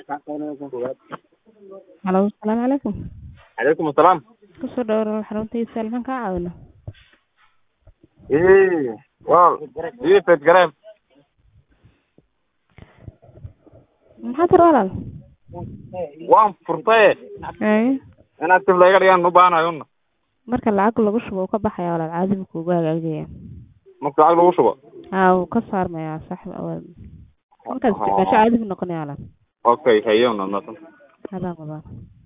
Halo, salaamu calaykum. calaykum asalaam Kusoo dhawaad xaruntiisa halkan ka caawino. Ee, waa ii fed gareem Maxaa tir walaal? waan furtaye Ee, inaad dib layga dhigaan u baahanahay una marka lacag lagu shubo uu ka baxaya walaal caadi buu kuugu hagaagaya. marka lacag lagu shubo Haa, wuu ka saarmayaa sax waa. Markaad isticmaasho caadi buu noqonayaa walaal. okay haye una nasan Hadaan qabaa.